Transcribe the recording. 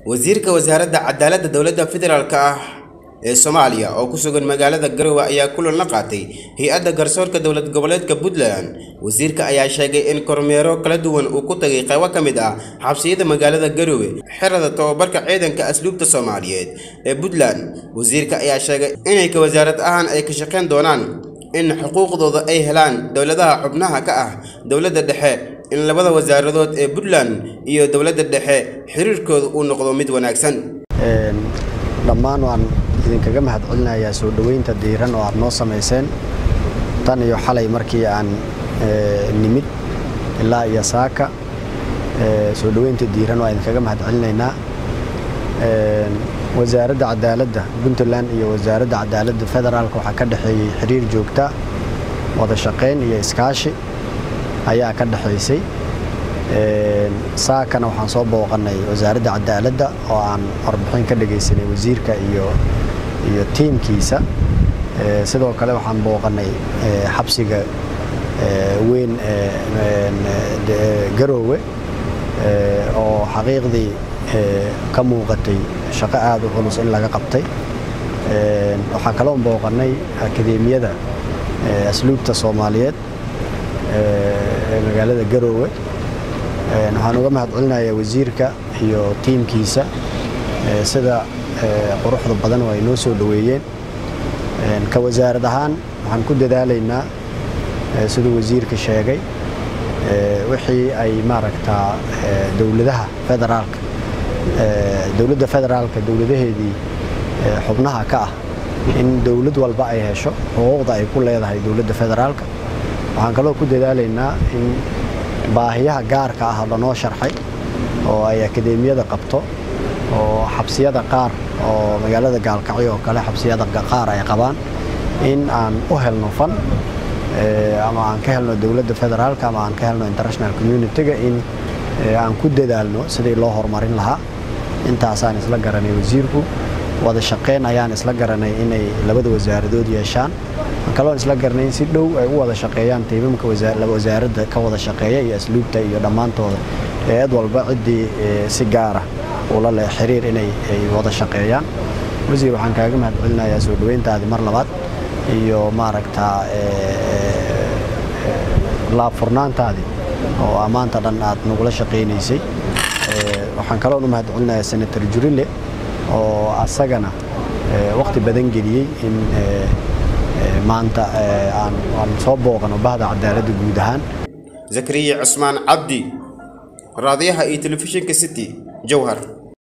wasiirka wasaaradda cadaaladda dowladda federaalk ah ee soomaaliya oo ku sugan magaalada garowe ayaa kulan la qaatay hay-adda garsoorka dowlad goboleedka puntland wasiirka ayaa sheegay in kormeero kala duwan uu ku tagay qaybo ka mid ah xabsiyada magaalada garowe xerada tobabarka ciidanka asluubta soomaaliyeed ee puntland wasiirka ayaa sheegay inay ka wasaarad ahaan ay ka shaqayn doonaan in xuquuqdooda ay helaan dowladaha xubnaha ka ah dowladda dhexe in labada wasaaradood ee puntland iyo dowladda dhexe xiriirkooda uu noqdo mid wanaagsan dhammaan waan idinkaga mahad celinayaa soo dhoweynta diiran oo aad noo samayseen tan iyo xalay markii aan nimid ilaa iyo saaka soo dhoweynta diiran waa idinkaga mahad celinaynaa wasaaradda cadaaladda puntland iyo wasaaradda cadaaladda federaalk waxaa ka dhexeeyey xiriir joogta wada shaqayn iyo iskaashi ayaa ka dhexaysay saakana waxaan soo booqanay wasaaradda cadaaladda oo aan warbixin ka dhagaysanay wasiirka iyo iyo tiimkiisa sidoo kale waxaan booqanay xabsiga weyn garoowe oo xaqiiqdii ka muuqatay shaqo aada u culus in laga qabtay waxaan kaloo booqanay akadeemiyada asluubta soomaaliyeed ee magaalada garoowe waxaan uga mahad celinayaa wasiirka iyo tiimkiisa sida quruxda badan oo ay noo soo dhoweeyeen ka wasaarad ahaan waxaan ku dadaalaynaa siduu wasiirka sheegay wixii ay maaragtaa dowladaha federaalka dowladda federaalka dowladaheedii xubnaha ka ah in dowlad walba ay hesho xuquuqda ay ku leedahay dowladda federaalka waxaan kaloo ku dadaalaynaa in baahiyaha gaarka ah lanoo sharxay oo ay akadeemiyada qabto oo xabsiyada qaar oo magaalada gaalkacyo oo kale xabsiyada qaar ay qabaan in aan u helno fan ama aan ka helno dowladda federaalka ama aan ka helno international communitiga in aan ku dadaalno sidii loo horumarin lahaa intaasaan isla garanay wasiirku wada shaqayn ayaan isla garanay inay labada wasaaradood yeeshaan kaloon isla garanay in si dhow ay u wada shaqeeyaan tiimamka wasaaradda ka wada shaqeeya iyo asluubta iyo dhammaantooda eed walba ciddii si gaara ula leh xiriir inay ay wada shaqeeyaan wasiir waxaan kaaga mahad celinayaa soo dhoweyntaadii mar labaad iyo maaragtaa laabfurnaantaadii oo ammaanta dhan aad nagula shaqaynaysay waxaan kaloon u mahad celinayaa senator jurile oo asagana waqti badan geliyey in maanta aan soo booqano bahda cadaaladda guud ahaan zakariya cusmaan cabdi raadiyaha iyo telefishinka city jowhar